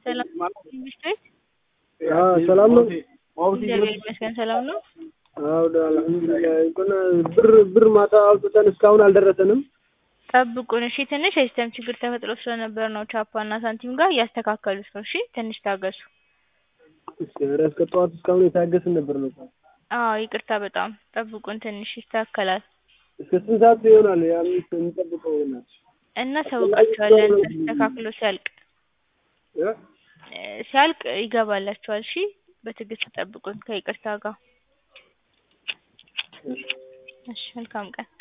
ሰላም መንግስት ቤት ሰላም ነው። እግዚአብሔር ይመስገን ሰላም ነው። አዎ አልሐምዱሊላህ። እንኳን ብር ብር ማታ አውጥተን እስካሁን አልደረሰንም። ጠብቁን እሺ። ትንሽ የሲስተም ችግር ተፈጥሮ ስለነበር ነው ቻፓ እና ሳንቲም ጋር እያስተካከሉት ነው። እሺ ትንሽ ታገሱ። እስኪ ኧረ እስከ ጠዋት እስካሁን የታገስን ነበር ነው። አዎ ይቅርታ በጣም ጠብቁን፣ ትንሽ ይስተካከላል። እስከ ስንት ሰዓት ይሆናል የአምስት የምንጠብቀው? ናት እናሳውቃችኋለን ተስተካክሎ ሲያልቅ እ ሲያልቅ ይገባላችኋል። እሺ በትዕግስት ጠብቁን ከይቅርታ ጋር። እሺ መልካም ቀን